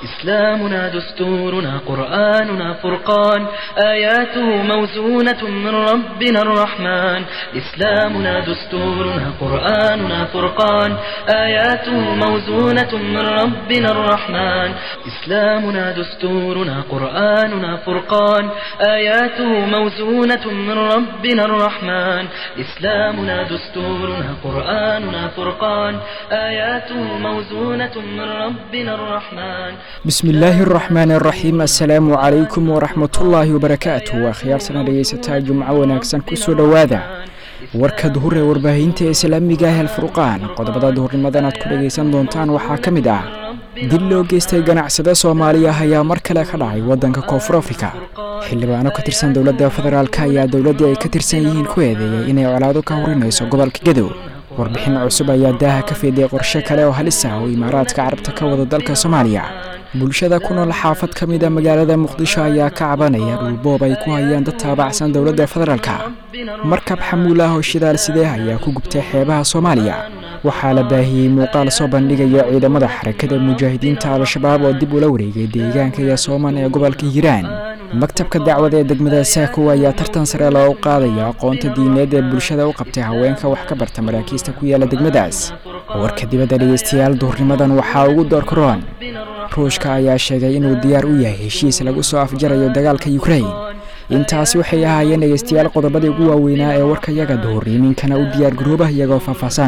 إسلامنا دستورنا قرآننا فرقان آياته موزونة من ربنا الرحمن إسلامنا دستورنا قرآننا فرقان آياته موزونة من ربنا الرحمن إسلامنا دستورنا قرآننا فرقان آياته موزونة من ربنا الرحمن إسلامنا دستورنا قرآننا فرقان آياته موزونة من ربنا الرحمن bismi illaahi araxmaan araxiim assalaamu calaykum waraxmatullaahi wabarakaatu waa khiyaartana dhegaysataa jumco wanaagsan kusoo dhowaada warka duhur ee warbaahinta islaamiga ah alfurqaan qodobada duhurnimadan aad ku dhegaysan doontaan waxaa ka mid ah dil loo geystay ganacsade soomaaliya ayaa mar kale ka dhacay waddanka koonfur afrika xildhibaano ka tirsan dowladda federaalk ayaa dowladdii ay ka tirsan yihiin ku eedeeyay inay colaado ka horinayso gobolka gadow warbixin cusub ayaa daaha ka fiiday qorshe kale oo halis ah oo imaaraadka carabta ka wada dalka soomaaliya bulshada ku nool xaafad ka mid a magaalada muqdisho ayaa ka cabanaya dhulboob ay ku hayaan dad taabacsan dowladda federaalka markab xamuul ah oo shidaal sidee ayaa ku gubtay xeebaha soomaaliya waxaa la baahiyey muuqaal soo bandhigaya ciidamada xarakada mujaahidiinta al-shabaab oo dib ula wareegay deegaanka yasooman ee gobolka hiiraan maktabka dacwada ee degmada saakow ayaa tartan sare loogu qaadaya aqoonta diineed ee bulshada u qabtay haweenka wax ka barta maraakiista ku yaala degmadaas warka dibadda dhegeystayaal duhurnimadan waxaa ugu doorkaroon ruushka ayaa sheegay inuu diyaar u yahay heshiis lagu soo afjarayo dagaalka yukrain intaasi waxay ahaayeen dhegeystayaal qodobadii ugu waaweynaa ee warkayaga duhur iminkana u diyaar garooba iyagoo faahfaahsan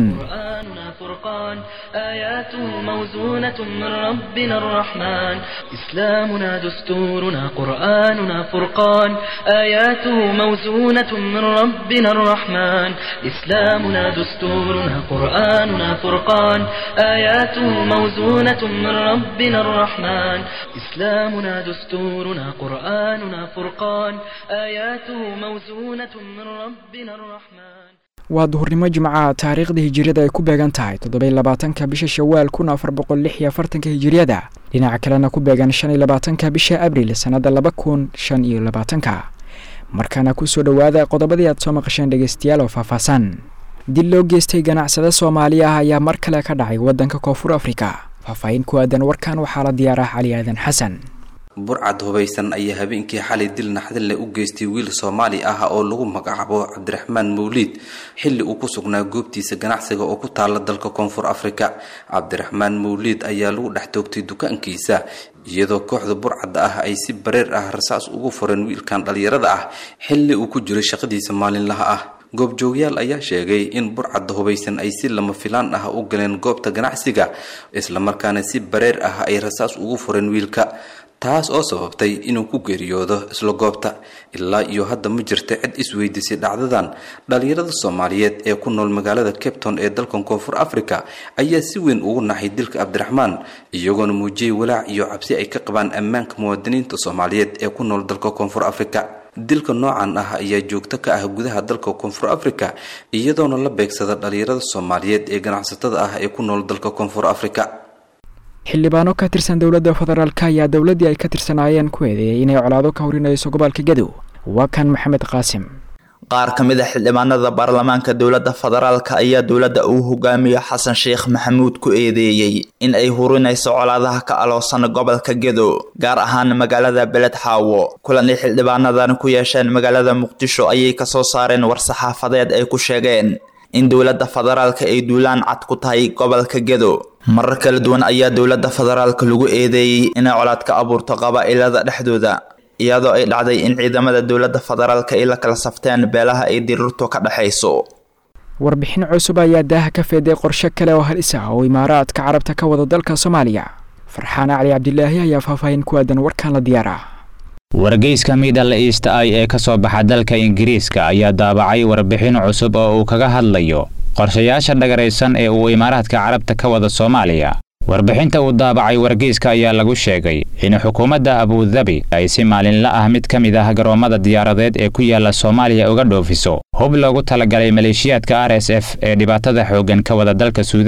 فرقان آياته موزونة من ربنا الرحمن إسلامنا دستورنا قرآننا فرقان آياته موزونة من ربنا الرحمن إسلامنا دستورنا قرآننا فرقان آياته موزونة من ربنا الرحمن إسلامنا دستورنا قرآننا فرقان آياته موزونة من ربنا الرحمن waa duhurnimo jimcaha taariikhda hijiriyada ay ku beegan tahay toddobaiy labaatanka bisha shawaal kun afar boqol lix iyo afartanka hijiriyada dhinaca kalena ku beegan shan iyo labaatanka bisha abril sannadda laba kun shan iyo labaatanka markaana kusoo dhowaada qodobadii aad soo maqasheen dhegeystayaal oo faahfaahsan dil loo geystay ganacsade soomaaliya ah ayaa mar kale ka dhacay waddanka koonfur afrika faahfaahin ku aadan warkan waxaa la diyaarah cali aadan xasan burcad hubaysan ayaa habeenkii xalay dil naxdinle u geystay wiil soomaali ah oo lagu magacaabo cabdiraxmaan mawliid xilli uu ku sugnaa goobtiisa ganacsiga oo ku taala dalka koonfur afrika cabdiraxmaan mawliid ayaa lagu dhex toogtay dukaankiisa iyadoo kooxda burcadda ah ay si bareer ah rasaas ugu fureen wiilkan dhalinyarada ah xilli uu ku jiray shaqadiisa maalinlaha ah goobjoogyaal ayaa sheegay in burcadda hubaysan ay si lama filaan ah u galeen goobta ganacsiga islamarkaana si bareer ah ay rasaas ugu fureen wiilka taas oo sababtay inuu ku geeriyoodo isla goobta ilaa iyo hadda ma jirta cid isweydiisay dhacdadan dhalinyarada soomaaliyeed ee ku nool magaalada capton ee dalkan koonfur africa ayaa si weyn ugu naxay dilka cabdiraxmaan iyagoona muujiyey walaac iyo cabsi ay ka qabaan ammaanka muwaadiniinta soomaaliyeed ee ku nool dalka koonfur africa dilka noocan ah ayaa joogto ka ah gudaha dalka koonfur africa iyadoona la beegsada dhalinyarada soomaaliyeed ee ganacsatada ah ee ku nool dalka koonfur africa xildhibaano ka tirsan dowladda federaalk ayaa dowladdii ay ka tirsanaayeen ku eedeeyay inay colaado ka horinayso gobolka gadow waa kan maxamed qaasim qaar ka mid a xildhibaanada baarlamaanka dowladda federaalka ayaa dowladda uu hogaamiyo xasan sheekh maxamuud ku eedeeyey in ay hurinayso colaadaha ka aloosan gobolka gedo gaar ahaan magaalada beled xaawo kulan ay xildhibaanadan ku yeesheen magaalada muqdisho ayay kasoo saareen war-saxaafadeed ay ku sheegeen in dowladda federaalka ay duulaan cad ku tahay gobolka gedo marar kala duwan ayaa dowladda federaalka lagu eedeeyey inay colaad ka abuurto qabaa'ilada dhexdooda iyadoo ay dhacday in ciidamada dowladda federaalka ay la kala safteen beelaha ay dirirtu ka dhexayso warbixin cusub ayaa daaha ka feeday qorshe kale oo halis ah oo imaaraadka carabta ka wada dalka soomaaliya farxaan cali cabdilaahi ayaa faahfaahin ku aadan warkan la diyaara wargeyska middle east i ee ka soo baxa dalka ingiriiska ayaa daabacay warbixin cusub oo uu kaga hadlayo qorshayaasha dhagaraysan ee uu imaaraadka carabta ka wada soomaaliya warbixinta uu daabacay wargeyska ayaa lagu sheegay in xukuumadda abudabi ay si maalinla ah mid ka mid ah garoomada diyaaradeed ee ku yaala soomaaliya uga dhoofiso hub loogu talagalay maleeshiyaadka r s f ee dhibaatada xooggan ka wada dalka suudaan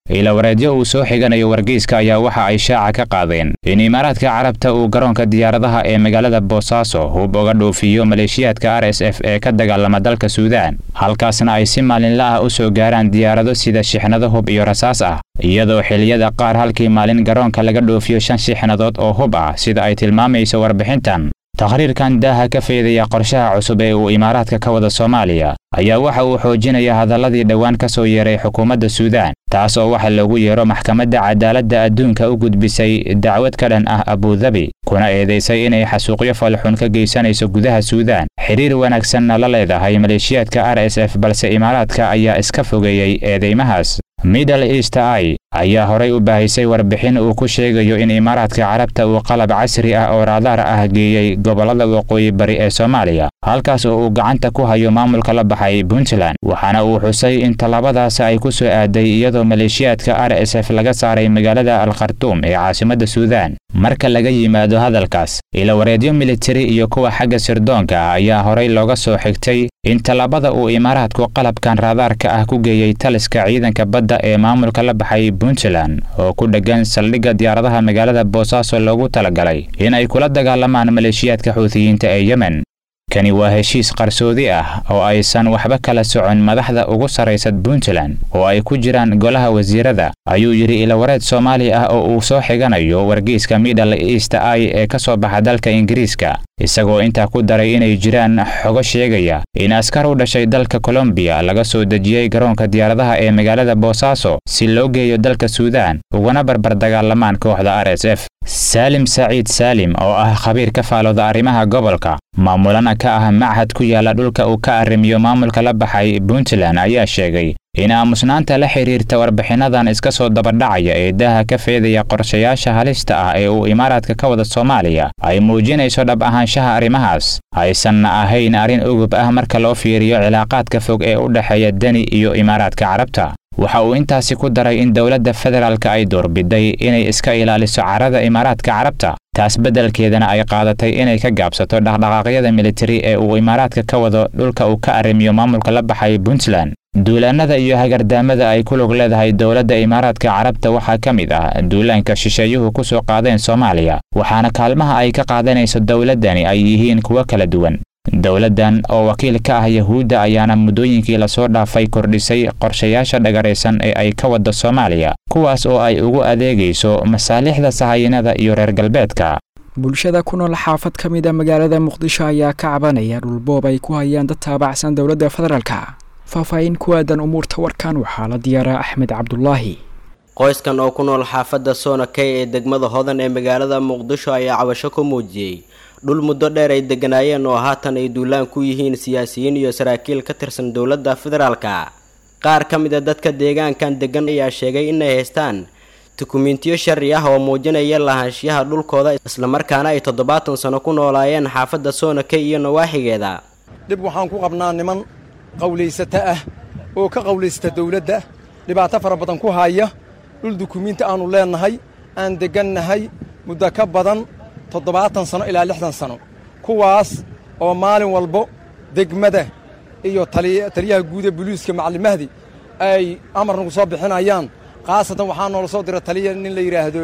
ilawareedyo uu soo xiganayo wargeyska ayaa waxa ay shaaca ka qaadeen in imaaraadka carabta uu garoonka diyaaradaha ee magaalada boosaaso hub uga dhoofiyo maleeshiyaadka r s f ee ka dagaalama dalka suudaan halkaasna ay si maalinla ah u soo gaaraan diyaarado sida shixnado hub iyo rasaas ah iyadoo xilliyada qaar halkii maalin garoonka laga dhoofiyo shan shixnadood oo hub ah sida ay tilmaamayso warbixintan takhriirkan daaha ka feedaya qorshaha cusub ee uu imaaraadka ka wada soomaaliya ayaa waxa uu xoojinaya hadalladii dhowaan ka soo yeeray xukuumadda suudaan taas oo waxa loogu yeero maxkamadda cadaaladda adduunka u gudbisay dacwad ka dhan ah abudabi kuna eedaysay inay xasuuqyo falxun ka geysanayso gudaha suudaan xidhiir wanaagsanna la leedahay maleeshiyaadka r s f balse imaaraadka ayaa iska fogeeyey eedeymahaas middle east i ayaa horay u baahisay warbixin uu ku sheegayo in imaaraadka carabta uu qalab casri ah oo raadaar ah geeyey gobollada waqooyi bari ee soomaaliya halkaas oo uu gacanta ku hayo maamulka la baxay puntland waxaana uu xusay in tallaabadaasi ay ku soo aaday iyadoo maleeshiyaadka r s f laga saaray magaalada al khartuum ee caasimadda suudaan marka laga yimaado hadalkaas ilawareedyo militari iyo kuwa xagga sirdoonka ah ayaa horay looga soo xigtay in tallaabada uu imaaraadku qalabkan raadaarka ah ku geeyey taliska ciidanka badda ee maamulka la baxay puntland oo ku dheggan saldhigga diyaaradaha magaalada boosaaso loogu talagalay in ay kula dagaalamaan maleeshiyaadka xuutiyiinta ee yemen kani waa heshiis qarsoodi ah oo aysan waxba kala socon madaxda ugu sarraysa puntland oo ay ku jiraan golaha wasiirada ayuu yidhi ilawareed soomaali ah oo uu soo xiganayo wargeyska middle east i ee ka soo baxa dalka ingiriiska isagoo intaa ku daray inay jiraan xogo sheegaya in askar u dhashay dalka kolombiya laga soo dejiyey garoonka diyaaradaha ee magaalada boosaaso si loo geeyo dalka suudaan ugana barbar dagaalamaan kooxda r s f saalim saciid saalim oo ah khabiir ka faalooda arrimaha gobolka maamulana ka ah machad ku yaala dhulka uu ka arrimiyo maamulka la baxay puntland ayaa sheegay in aamusnaanta la xidhiirta warbixinnadan iska soo dabadhacaya ee daaha ka feedaya qorshayaasha halista ah ee uu imaaraadka ka wada soomaaliya ay muujinayso dhab ahaanshaha arrimahaas aysanna ahayn arrin ugub ah marka loo fiiriyo cilaaqaadka fog ee u dhexeeya deni iyo imaaraadka carabta waxa uu intaasi ku daray in dowladda federaalka ay doorbiday inay iska ilaaliso carada imaaraadka carabta taas beddelkeedana ay qaadatay inay ka gaabsato dhaqdhaqaaqyada militari ee uu imaaraadka ka wado dhulka uu ka arrimiyo maamulka la baxay puntland duulaannada iyo hagardaamada ay ku lug leedahay dowladda imaaraadka carabta waxaa ka mid ah duulaanka shisheeyuhu ku soo qaadeen soomaaliya waxaana kaalmaha ay ka qaadanayso dowladdani ay yihiin kuwo kala duwan dowladdan oo wakiil ka ah yahuudda ayaana muddooyinkii lasoo dhaafay kordhisay qorshayaasha dhagaraysan ee ay ka wadda soomaaliya kuwaas oo ay ugu adeegayso masaalixda sahayinada iyo reer galbeedka bulshada ku nool xaafad ka mid a magaalada muqdisho ayaa ka cabanaya dhulboob ay ku hayaan dad taabacsan dowladda federaalka faahfaahin ku aadan umuurta warkan waxaa la diyaaraa axmed cabdulaahi qoyskan oo ku nool xaafadda soonakey ee degmada hodan ee magaalada muqdisho ayaa cabasho ku muujiyey dhul muddo dheer ay degganaayeen oo haatan ay duulaan ku yihiin siyaasiyiin iyo saraakiil ka tirsan dowladda federaalka qaar ka mid a dadka deegaankan deggan ayaa sheegay inay haystaan dukumentiyo sharci ah oo muujinaya lahaanshiyaha dhulkooda islamarkaana ay toddobaatan sano ku noolaayeen xaafadda soonakey iyo nawaaxigeeda dhib waxaan ku qabnaa niman qawlaysata ah oo ka qawlaysta dawladda dhibaato fara badan ku haya dhul dukumiinti aannu leennahay aan deggannahay muddo ka badan toddobaatan sano ilaa lixdan sano kuwaas oo maalin walbo degmada iyo taliyaha guuda boliiska macalin mahdi ay amar nagu soo bixinayaan khaasatan waxaa noola soo dira taliya nin la yidhaahdo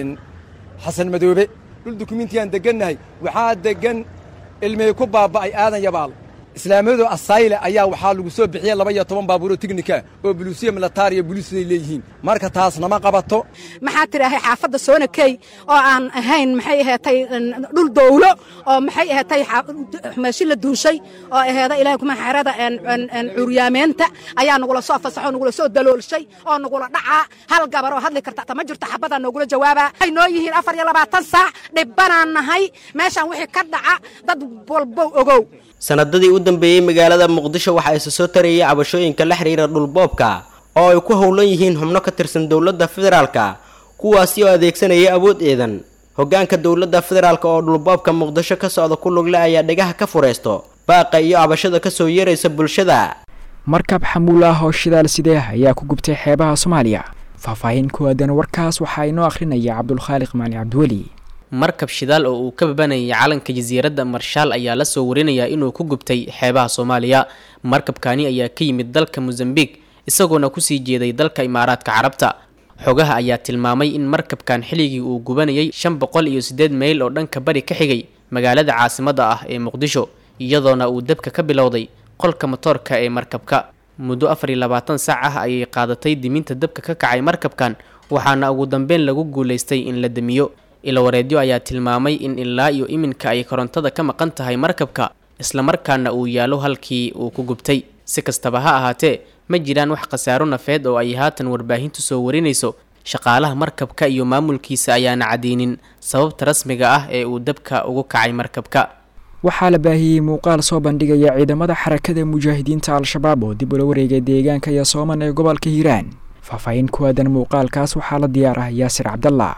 xasan madoobe dhul dukumiintiyaan deggannahay waxaa deggan ilmey ku baaba'ay aadan yabaal islaamiyadu asayle ayaa waxaa lagu soo bixiyey laba iyo toban baabuuro tignika oo buluusiya militaariya boliisay leeyihiin marka taas nama qabato maxaa tidhaahay xaafadda soonakey oo aan ahayn maxay aheetay dhul dowlo oo maxay aheetay meeshi la duushay oo aheeda ilahay kuma xerada curyaameenta ayaa nagula soo fasaxoo nagula soo daloolshay oo nagula dhacaa hal gabar oo hadli karta tama jirto xabadaa noogula jawaabaa waxay noo yihiin afar iyo labaatan saac dhibbanaan nahay meeshaan wixii ka dhaca dad walbow ogow sanadadii u dambeeyey magaalada muqdisho waxaa isa soo tarayay cabashooyinka la xidhiira dhulboobka oo ay ku howlan yihiin xubno ka tirsan dowladda federaalka kuwaasi oo adeegsanaya awood eedan hoggaanka dowladda federaalk oo dhulboobka muqdisho ka socda ku lugle ayaa dhegaha ka furaysto baaqa iyo cabashada ka soo yeeraysa bulshada markab xamuul ah oo shidaal sidee ayaa ku gubtay xeebaha soomaaliya faahfaahin ku aadan warkaas waxaa inoo akhrinaya cabdulkhaaliq maali cabdiweli markab shidaal oo uu ka babanayay calanka jasiiradda marshaal ayaa la soo warinayaa inuu ku gubtay xeebaha soomaaliya markabkani ayaa ka yimid dalka mosambiq isagoona kusii jeeday dalka imaaraadka carabta xogaha ayaa tilmaamay in markabkan xilligii uu gubanayay shan boqol iyo siddeed mayl oo dhanka bari ka xigay magaalada caasimadda ah ee muqdisho iyadoona uu dabka ka bilowday qolka motoorka ee markabka muddo afar iyo labaatan saac ah ayay qaadatay diminta dabka ka kacay markabkan waxaana ugu dambeyn lagu guulaystay in la damiyo ilawareedyo ayaa tilmaamay in ilaa iyo iminka ay korontada ka maqan tahay markabka islamarkaana uu yaalo halkii uu ku gubtay si kastaba ha ahaatee ma jiraan wax khasaaro nafeed oo ay haatan warbaahintu soo warinayso shaqaalaha markabka iyo maamulkiisa ayaana cadeynin sababta rasmiga ah ee uu dabka ugu kacay markabka waxaa la baahiyey muuqaal soo bandhigaya ciidamada xarakada mujaahidiinta al-shabaab oo dib ula wareegay deegaanka yasooman ee gobolka hiiraan faahfaahin ku aadan muuqaalkaas waxaa la diyaar ah yaasir cabdallah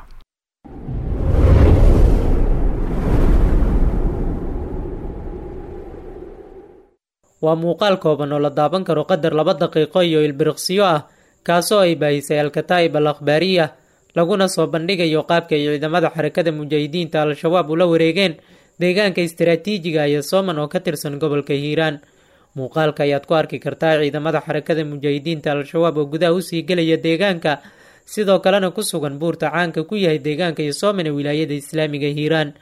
waa muuqaal kooban oo la daaban karo qadar laba daqiiqo iyo ilbiriqsiyo ah kaasoo ay baahisay al-kataa'ib al akhbaariya laguna soo bandhigayo qaabka ay ciidamada xarakada mujaahidiinta al-shabaab ula wareegeen deegaanka istaraatiijiga iyo sooman oo ka tirsan gobolka hiiraan muuqaalka ayaad ku arki kartaa ciidamada xarakada mujaahidiinta al-shabaab oo gudaha usii gelaya deegaanka sidoo kalena ku sugan buurta caanka ku yahay deegaanka iyo sooman ee wilaayada islaamiga hiiraan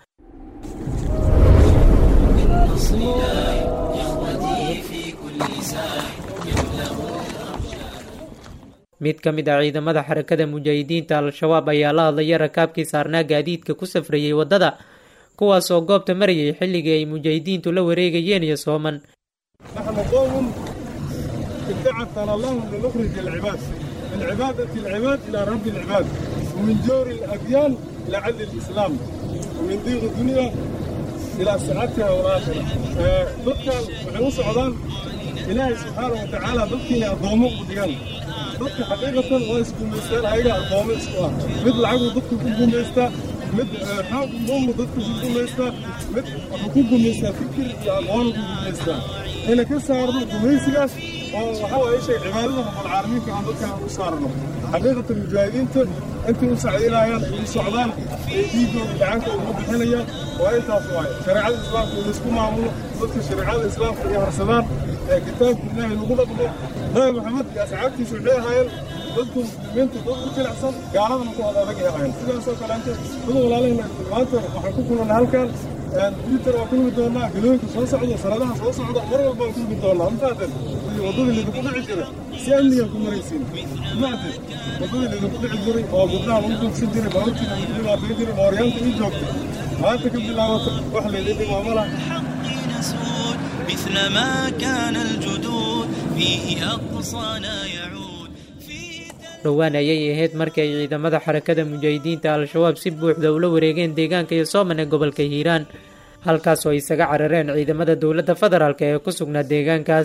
mid ka mid ah ciidamada xarakada mujaahidiinta al-shabaab ayaa la hadlaya rakaabkii saarnaa gaadiidka ku safrayay waddada kuwaasoo goobta marayay xilligii ay mujaahidiintu la wareegayeen iyo sooman نحن قوم ابتعثنا الله لنخرج العباد من عبادة العباد إلى رب العباد ومن جور الأديان إلى عدل الإسلام ومن ضيق الدنيا إلى سعادتها والآخرة ضدك وحنو سعودان إلهي سبحانه وتعالى ضدك أضومه وديان ضدك حقيقة ويسكو ميستان هايقا أضومه سوا مثل عقو ضدك كوكو ميستا مثل حاق ضم ضدك كوكو ميستا مثل حقوق ميستا فكر يا أضوان كوكو ميستا هنا كسارنا كوميسياس وحاول أي شيء عبادة رب العالمين كان ضدك وصارنا حقيقة المجاهدين أنت مساعدين هايان السعودان يجيبوا دعانك ومبحنيا وأنت أصواي شريعة الإسلام في الاسكو معمول ضدك شريعة الإسلام في هرسلان كتاب الله نقول لكم نبي محمد يا سعادتي سعودية هايان ضدكم بنت ضدكم كل أحسن قال أنا نقول هذا بقي هايان سيدا سوى كلامك خذوا ولا لهم وأنت وحكوكم أن هالكان تويتر waa kulmi doonaa galooyinka soo socda sanadaha soo socda mar walba waan kulmi doonaa mafaadan wadadii lidinku dhici jira si amnigan ku maraysiin maate wadadii lidinku dhici jiray oo gabdhaha lagu dugsan jiray baabuurkiina lagu dhibaateyn jiray mooryaanta ii joogta maanta ka bilaabata wax laydin dhimaa ma laha مثل ما كان الجدود فيه أقصانا يعود dhowaan ayay ahayd markii ay ciidamada xarakada mujaahidiinta al-shabaab si buuxda ula wareegeen deegaanka iyo sooman ee gobolka hiiraan halkaas oo ay isaga carareen ciidamada dowladda federaalk ee ku sugnaa deegaankaas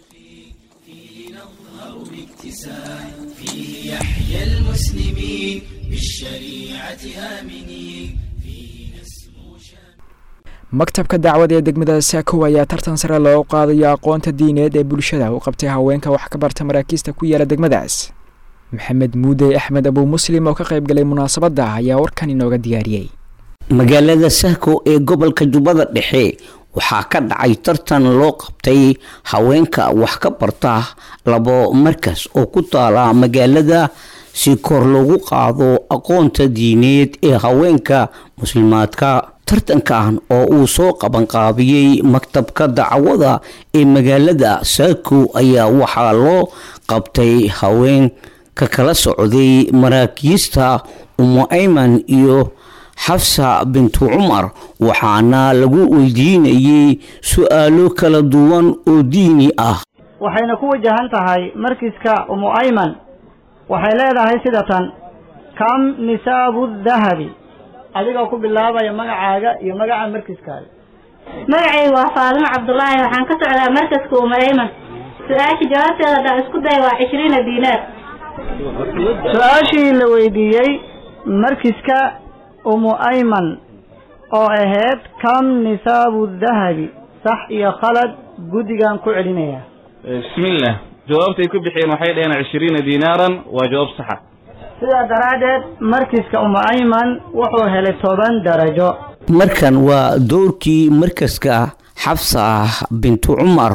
maktabka dacwada ee degmada saakow ayaa tartan sare loogu qaadayo aqoonta diineed ee bulshada u qabtay haweenka wax ka barta maraakiista ku yaala degmadaas maxamed muudey axmed abuu muslim oo ka qayb galay munaasabadda ayaa warkan inooga diyaariyey magaalada sahko ee gobolka jubbada dhexe waxaa ka dhacay tartan loo qabtay haweenka wax ka barta labo markas oo ku taala magaalada si kor loogu qaado aqoonta diineed ee haweenka muslimaadka tartankan oo uu soo qabanqaabiyey maktabka dacwada ee magaalada saako ayaa waxaa loo qabtay haween ka kala socday maraakiista umu ayman iyo xafsa bintu cumar waxaana lagu weydiinayay su-aalo kala duwan oo diini ah waxayna ku wajahan tahay markiska umu ayman waxay leedahay sida tan kam nisaabu dahabi adigoo ku bilaabaya magacaaga iyo magaca markiskaaga magacaygu waa faadimo cabdulaahi waxaan ka socdaa markaska umu ayman su-aasha jawaabteeda haddaan isku daya waa cishriina diinaar su-aashii la weydiiyey markiska umu ayman oo ahayd kam nisaabu dahabi sax iyo khalad guddigan ku celinaya bismillaah jawaabtay ku bixiyeen waxay dhaheen cishriina diinaaran waa jawaab saxa sidaa daraaddeed markiska umu ayman wuxuu helay toban darajo markan waa dowrkii markaska xabsa bintu cumar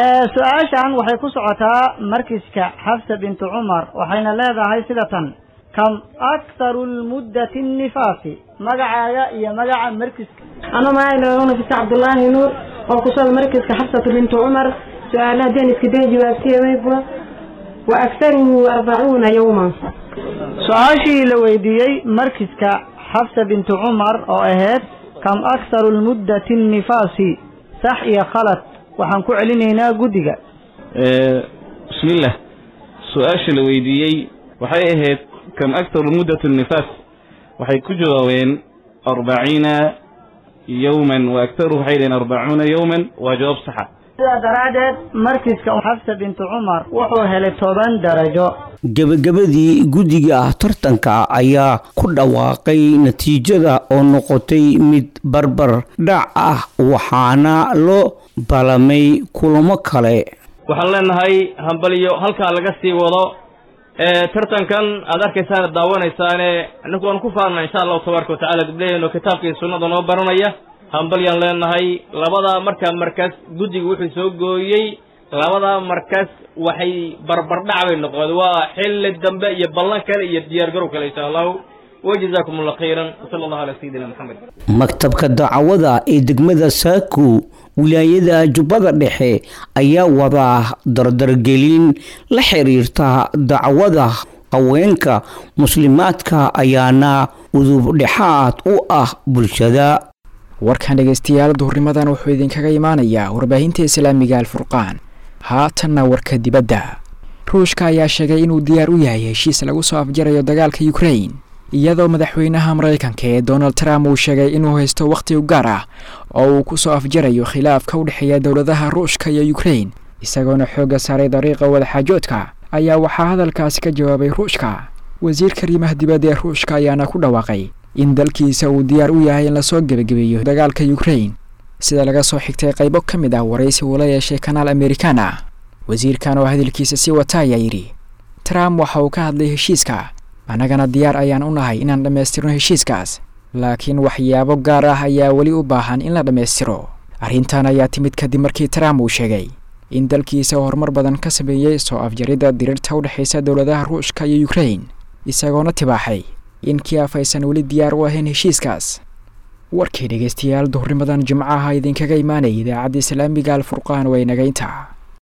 su-aashan waxay ku socotaa markiska xafsa bintu cumar waxayna leedahay sida tan kam akharu lmuddati nnifaasi magacaaga iyo magaca markiska أنا معي نفس عبد الله نور أو كسر مركز كحفصة بنت عمر سؤالها دين اسكدين جوابتي ويبوا وأكثره أربعون يوما su-aashii la weydiiyey markiska xafsa bintu cumar oo ahayd kam akharu lmuddati nnifaasi sax iyo khalad waxaan ku celinaynaa guddiga bismillah su-aasha la weydiiyey waxay ahayd kam aktaru muddat nifaas waxay ku jawaabeen arbaciina yowman wa aktaruhu waxay dhaheen arbacuuna yowman waa jawaab saxa sidaa daraaddeed markiska xafsa bintu cumar wuxuu helay toban darajo gebagabadii guddiga tartanka ayaa ku dhawaaqay natiijada oo noqotay mid barbar dhac ah waxaana loo balamay kulamo kale waxaan leenahay hambaliyo halkaa laga sii wado ee tartankan aad arkaysaan daawanaysaane annagu waan ku faarna insha allahu tabaaraka watacaala gabdhaheenoo kitaabka iyo sunnada noo baranaya hambalyaan leenahay labada markaa markas guddiga wuxuu soo gooyey labada markas waxay barbardhac bay noqdeen waa xilli dambe iyo ballan kale iyo diyaargarow kale insha allahu wajazaakum allah khayran wasala allahu calaa sayidina maxamed maktabka dacwada ee degmada saako wilaayada jubbada dhexe ayaa wadaa dardargelin la xiriirta dacwada haweenka muslimaadka ayaana udubdhexaad u ah bulshada warkan dhegaystayaal duhurnimadan wuxuu idinkaga imaanayaa warbaahinta islaamiga alfurqaan haatanna warka dibadda ruushka ayaa sheegay inuu diyaar u yahay heshiis lagu soo afjarayo dagaalka ukrain iyadoo madaxweynaha maraykanka ee donald trump uu sheegay inuu haysto wakhti u gaar ah oo uu ku soo afjarayo khilaafka u dhexeeya dowladaha ruushka iyo ukrain isagoona xoogga saaray dariiqa wadaxaajoodka ayaa waxaa hadalkaasi ka jawaabay ruushka wasiirka arrimaha dibadda ee ruushka ayaana ku dhawaaqay in dalkiisa uu diyaar u yahay in lasoo gebagabeeyo dagaalka ukrain sida laga soo xigtay qaybo ka mid ah waraysi uu la yeeshay kanaal amerikaan ah wasiirkan oo hadalkiisa sii wata ayaa yidhi trump waxa uu ka hadlay heshiiska annagana diyaar ayaan u nahay inaan dhammaystirno heshiiskaas laakiin waxyaabo gaar ah ayaa weli u baahan in la dhammaystiro arrintan ayaa timid kadib markii trump uu sheegay in dalkiisa horumar badan ka sameeyey soo afjaridda diriirta u dhexaysa dowladaha ruushka iyo ukrain isagoona tibaaxay in kiaf aysan weli diyaar u ahayn heshiiskaas warkii dhegaystayaal duhurnimadan jimcaha idinkaga imaanaya idaacadda islaamiga alfurqaan waa inagaynta